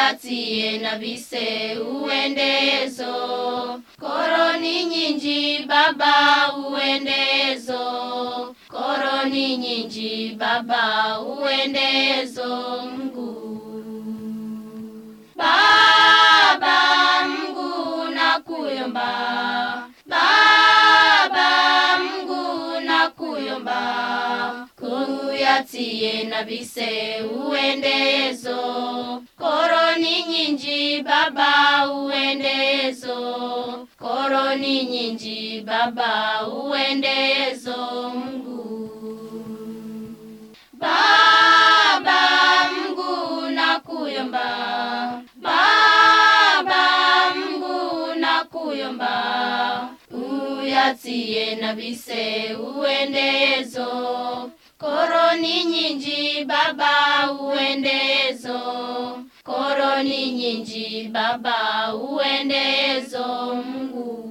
uyatie na vise uendezo koroni nyinji baba uendezo koroni nyinji baba uendezo mguu Baba Mungu nakuyomba, Baba Mungu nakuyomba, kuyatie na vise uendezo, koroni nyinji Baba uendezo, koroni nyinji Baba uendezo Mungu. Baba Mungu nakuyomba, Baba Mungu nakuyomba, uyatie na vise uendezo, koroni nyinji Baba uendezo, koroni nyinji Baba uendezo Mungu.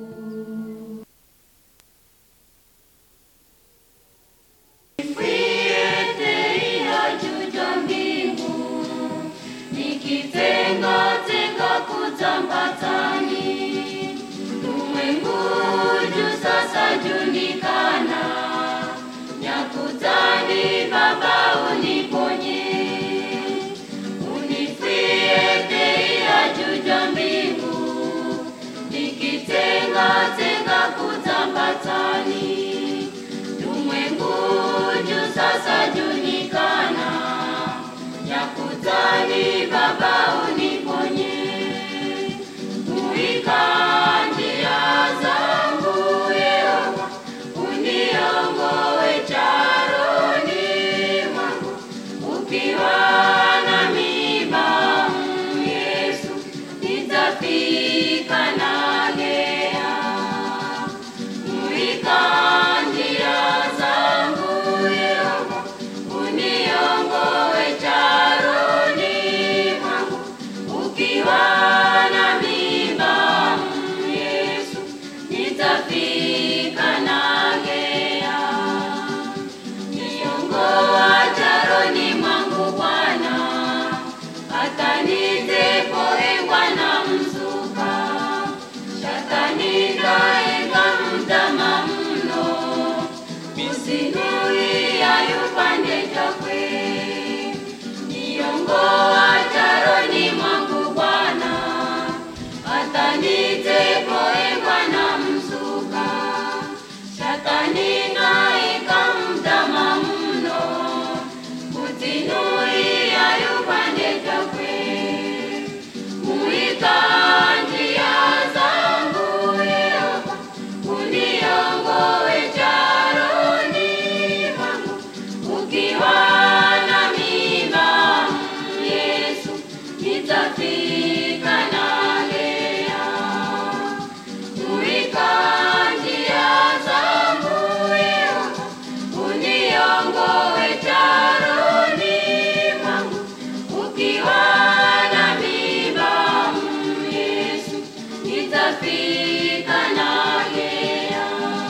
Juja mbingu nikitenga tenga kutambatani ulimwengu juu sasa julikana nyakutani baba uniponye unifie teia juja mbingu nikitenga tenga kutambatani ulimwengu juu sasa julikana yakutani baba uniponye muika njia zangu Yehova uniongoe charoni mwangu ukiwa na miba Yesu nitafika nagea muika njia zangu Yehova uniongoe charoni mwangu ukiwa na mimba Yesu nitafika nagea niongoa charoni mwangu Bwana hata nitepoengwa na mzuka shatani kaenga mtama mno usinuia yupande jakwe niongoa charoni mwangu Bwana hata nitepoengwa na mzuka shatani naika mtama mno utinuia yupande jakwe muika njia zangu Yehova uniongoe charoni mwangu ukiwa na mimba Yesu nitafika nagea muika njia zangu Yehova uniongoe charoni mwangu ukiwa na mimba Yesu nitafika nagea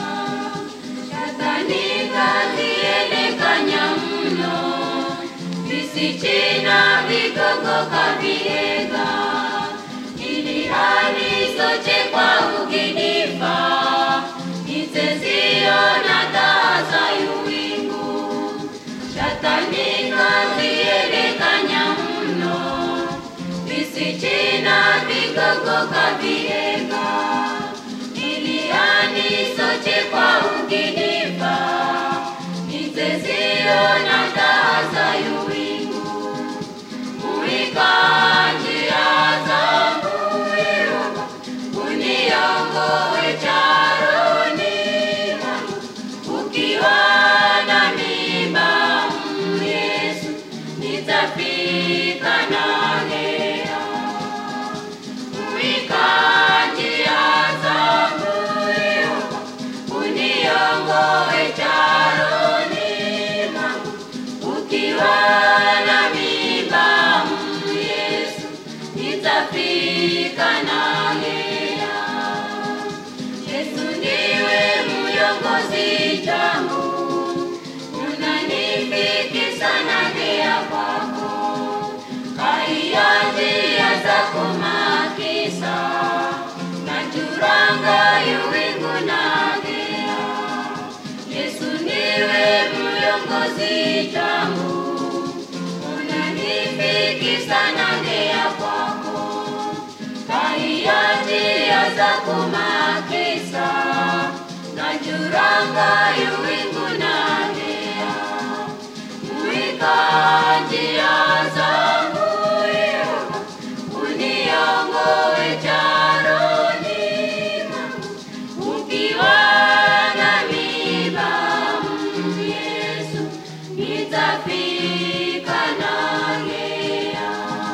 shatani kazielekanya mno visichina vigogo kaviega ili hali soche kwa uginifa itezio na taa za yuwingu shatani kazielekanya mno visichina vigogo kaviega ili hali soche kwa uginifa itezio na taa za yuwingu muika njia zangu Yehova kizazi changu, unanifikisha nangea kwako, kahiya njia zako makisa, najuranga yuwingu nangea, mwika njia zangu Yehova, uniongoe charoni mwangu, ukiwa nami Baba Yesu, nitafika nangea.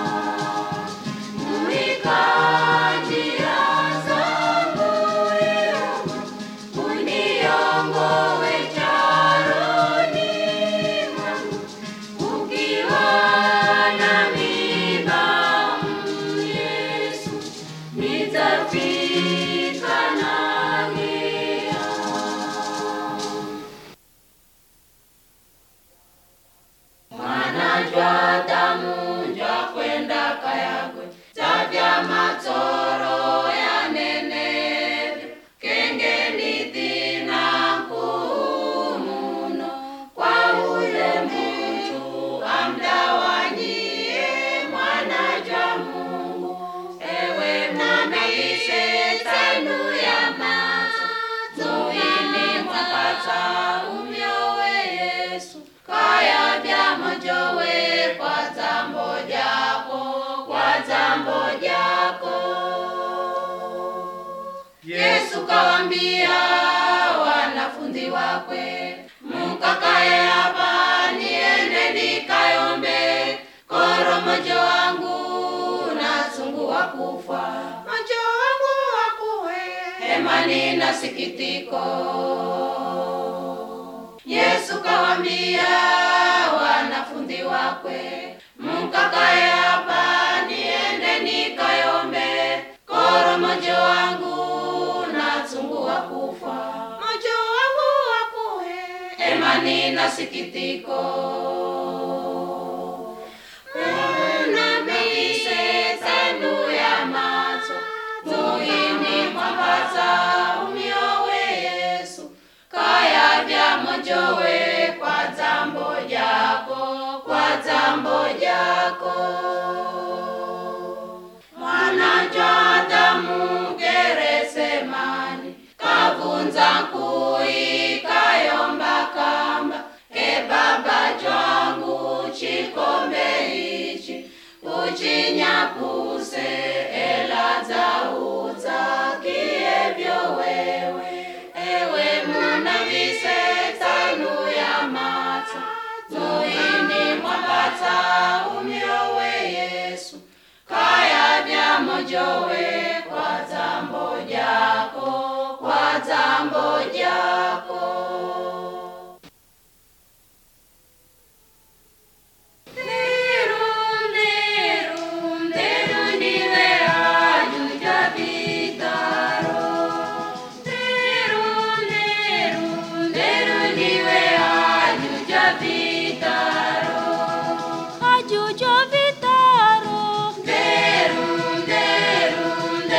Mwika njia zangu Yehova, uniongoe charoni mwangu, ukiwa nami Baba Yesu, nitafika nangea. Mwanajwa damu njwa kwenda kayagwe zavya matsoro ya nenevyo kengeni dhina nkumuno kwa ule muntu amdawanyie mwanajwa Mungu ewe munabise tanu ya mato zuini mwapata umyowe Yesu kaya vya mojowe kwa zambo jako kwa zambo jako Yesu kawambia wanafunzi wakwe mukakae hapa niende nikayombe koro mojo wangu nasungua kufa mojo wangu wakuwe hemani na sikitiko Yesu kawambia wanafunzi wakwe mukakae hapa niende nikayombe koro mojo wangu nasungua kufa mojo wangu wakuwe emani na sikitiko munabise tanu ya mato muhini mwapata umyowe Yesu kaya vya mojowe kwa zambo jako kwa zambo jako mwanajwa damu geresemani kavunza nkui kayomba kamba e baba jwangu chikombe ichi uchinyapuse elaza utakievyo wewe ewe munavise tanu ya mata muini mwapata umyowe Yesu kaya vya mojowe kwa zambo jako kwa zambo jako Nderu, nderu, nderu niwe ajuja vitaro. Nderu, nderu, nderu niwe ajuja vitaro. Ajujo vitaro, Nderu, nderu,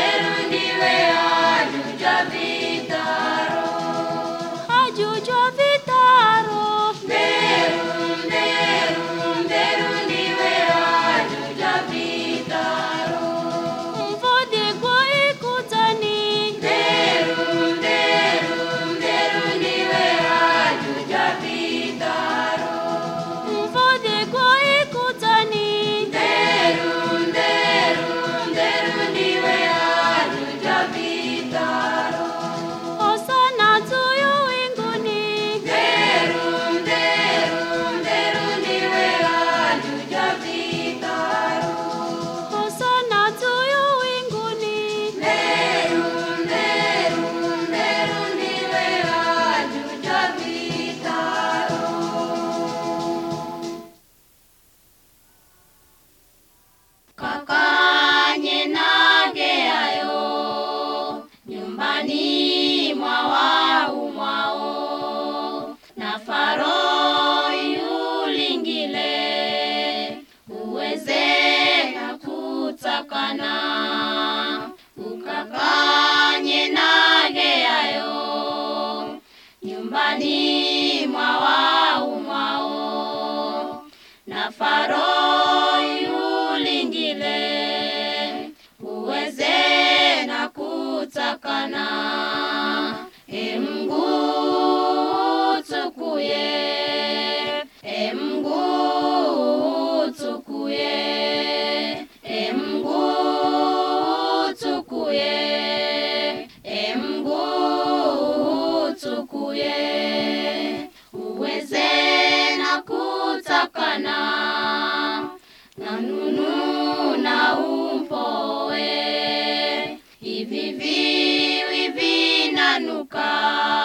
kutakana na nunu na umpoe hivi viwi vinanuka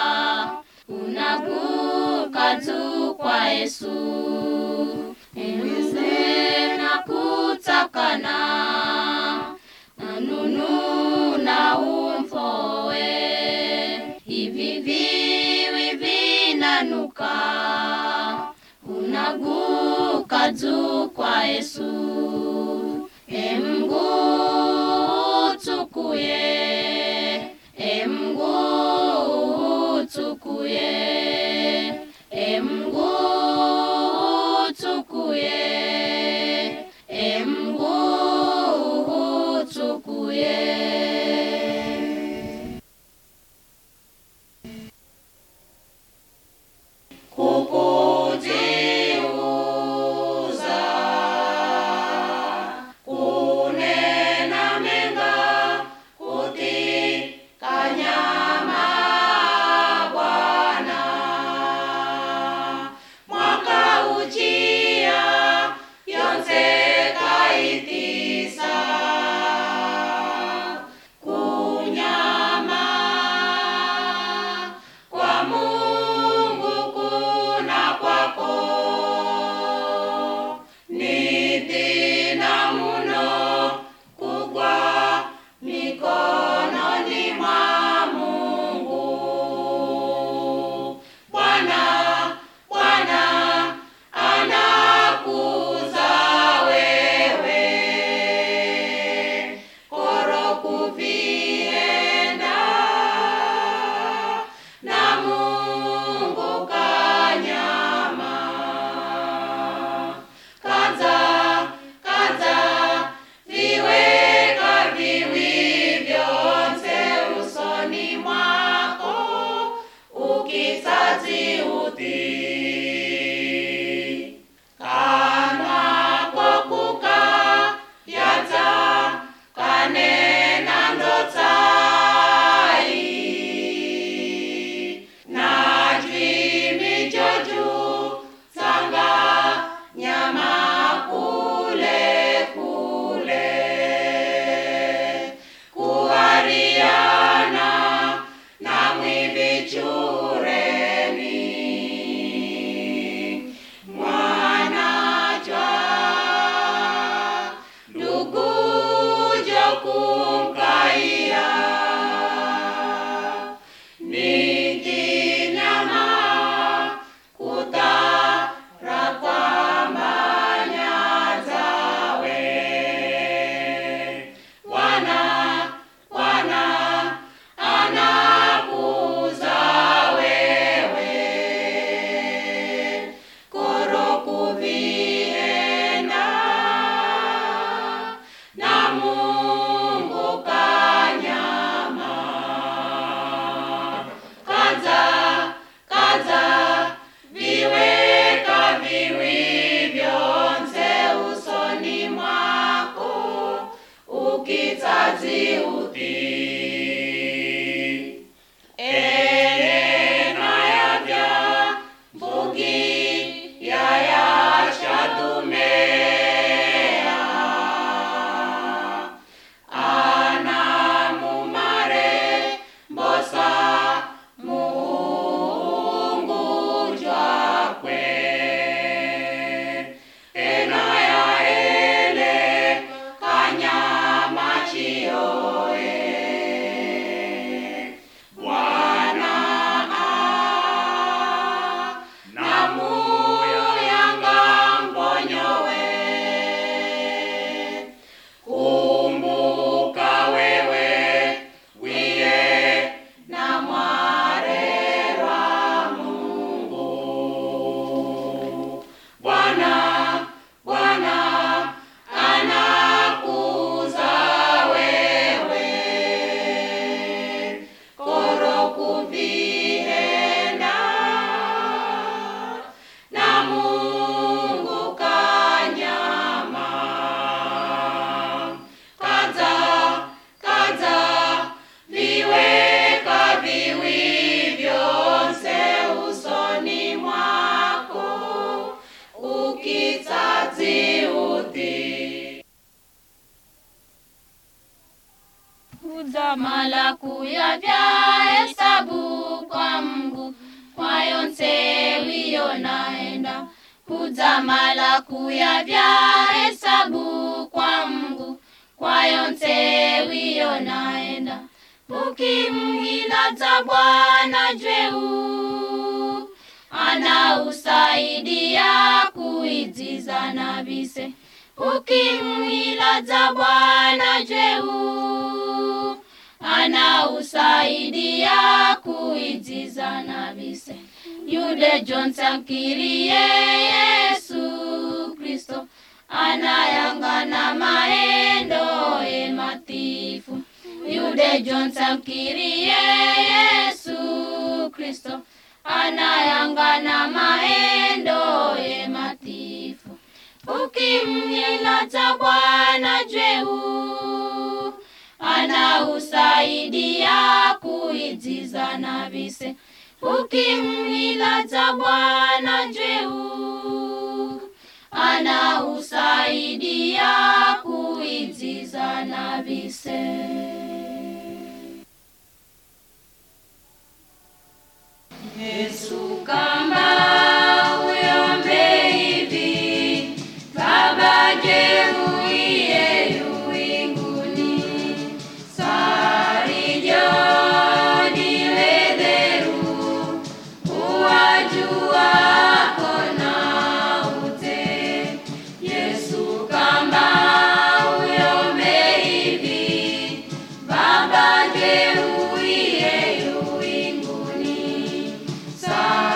unaguka tu kwa Yesu enze na kutakana na nunu na umpoe hivi viwi vinanuka unaguka juu kwa Yesu emgu tukuye emgu tukuye emgu tukuye emgu tukuye kukujiuza kunena menga kuti mala kuyavya hesabu kwa Mungu kwa yonse wiyo naenda kudzamala kuyavya hesabu kwa Mungu kwa yonse wiyo naenda ukimhiladza Bwana jweu ana usaidia kuidziza na vise ukimhiladza Bwana jweu ana usaidia kuidziza na vise yude Jones amkirie Yesu Kristo anayangana maendo e matifu yude Jones amkirie Yesu Kristo anayangana maendo e matifu ukimhiladza Bwana jweu ana usaidia kuidziza na vise ukimhiladza Bwana jweu ana usaidia kuidziza na vise Yesu kamba uyombe hivi Baba jeruiye yuinguni sarijo niledheru uwajua kona ute Yesu kamba uyombe hivi Baba jeruiye yuinguni sa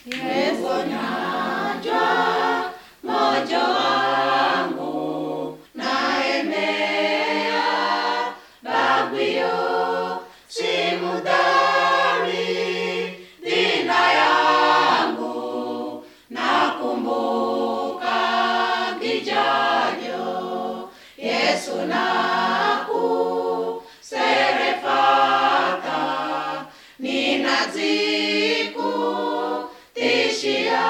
Ugonjwa moyo wangu naemea, bagwio si mudhari dina yangu nakumbuka kijajo Yesu naku serefata ninaziku tishia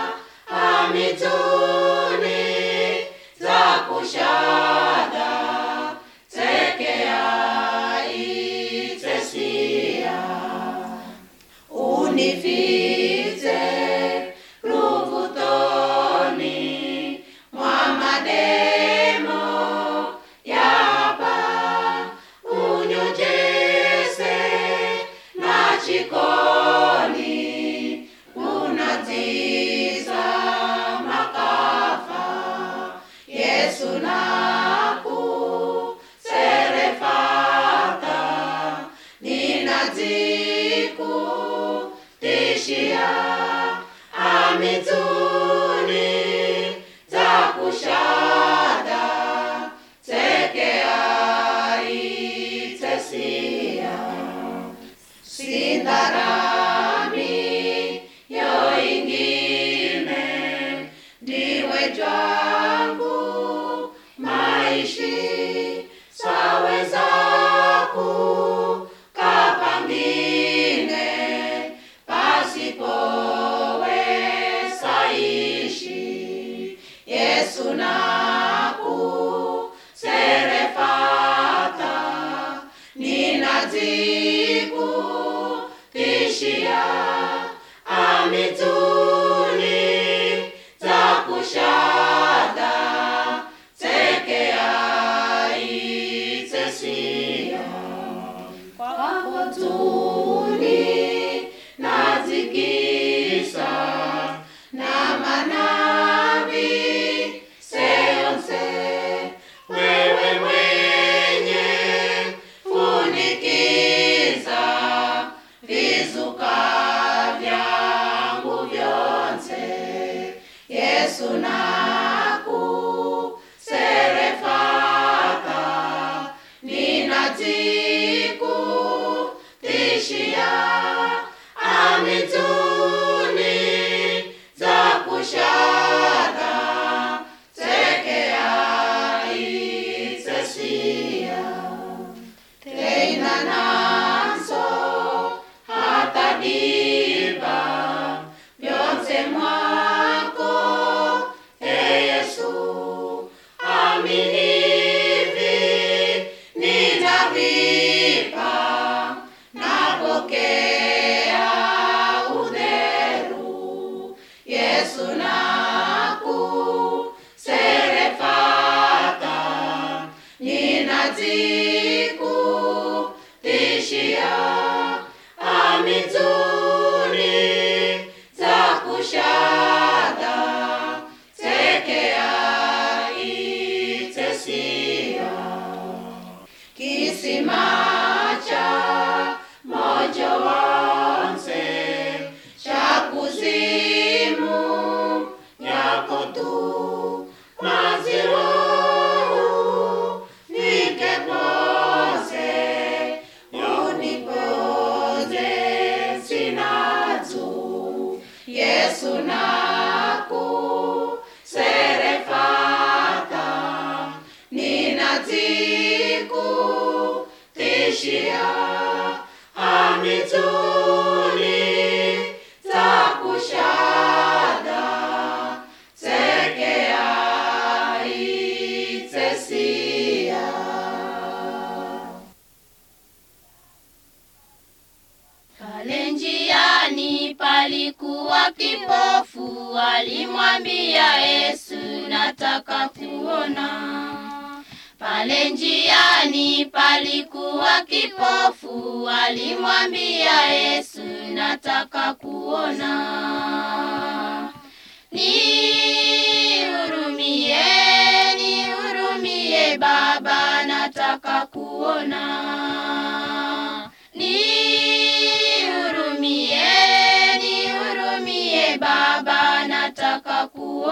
amituni za kushada tekea itesia unifize ruvutoni mwa mademo yapa unyojese na chikoni unaziza makafa yesu naku serefata ninaziku tishia amituni za kushada tekea itesia sindarami yo ingine ndiwe jwangu maishi sawezaku kapangine pasipowe saishi yesu naku serefata ninaziku tishia amituni za kushada tekea itesia kwako tuni nazikisa na manavi seonse wewe mwenye funikiza vizuka vyangu vyonse yesu naku serefata ninaziku tishia amituni za kushada tekea itesia teina naso hata diva vyonse mwako e yesu aminivi nitavipa napokea udheru yesu naku serefata ninaziku tishia amituni za kushada tekea itesia kisima cha mojo wonse cha kuzimu yako tu mazirohu nikepose unipoze sinatu yesu naku serefata ninaziku tishia amituni za kushada tekea itesia Pale njiani palikuwa kipofu, alimwambia Yesu, nataka kuona. Pale njiani palikuwa kipofu, alimwambia Yesu, nataka kuona. Nihurumie, nihurumie Baba, nataka kuona. Nihurumie, nihurumie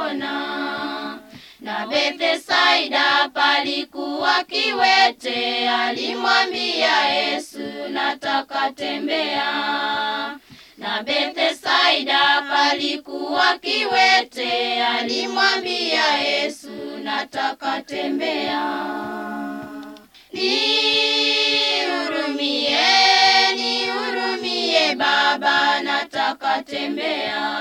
kuona. Na Bethsaida palikuwa kiwete, alimwambia Yesu, nataka tembea. Na Bethsaida palikuwa kiwete, alimwambia Yesu, nataka tembea. Nihurumie, nihurumie Baba, nataka tembea.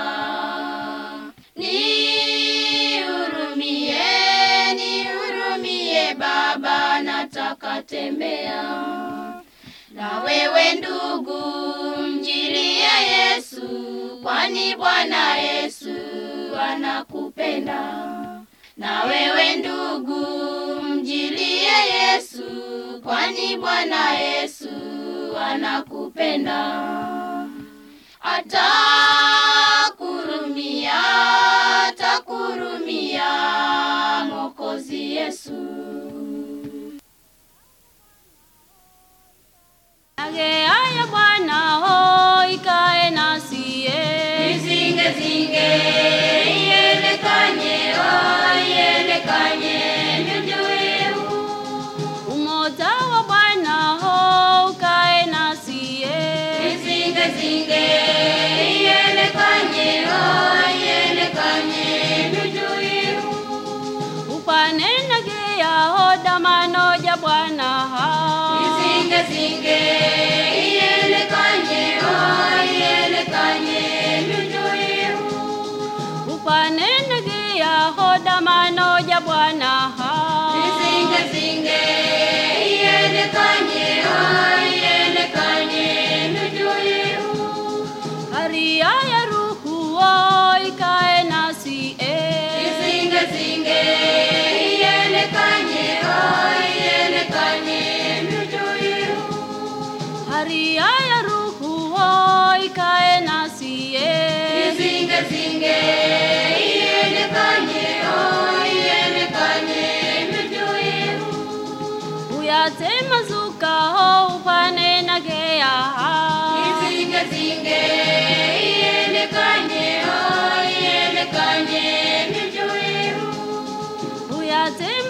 Nihurumie, nihurumie Baba, nataka tembea. Na wewe ndugu, mjilie Yesu, kwani Bwana Yesu anakupenda. Na wewe ndugu, mjilie Yesu, kwani Bwana Yesu anakupenda. Atakurumia, atakurumia Mwokozi Yesu. Age aya Bwana ho ikae nasiye Izinge zinge ielekanye oh ielekanye njujuiu umoja wa Bwana ho ukae nasiye Izinge zinge ielekanye oh ielekanye njujuiu ukwanenagea ho damano ja Bwana ha Izinge zinge ielekanye oh ielekanye njujuiu ukwanenagea ho damano ja Bwana ha Izinge zinge ielekanye oh ielekanye njujuiu haria ya ruhu ho ikae nasiye Izinge zinge ielekanye oh ielekanye njujuiu haria ya ruhu ho ikae nasiye Izinge zinge ielekanye oh ielekanye njujuiu uyatema zuka ho ukwanenagea ha Izinge zinge ielekanye oh ielekanye njujuiu uyatema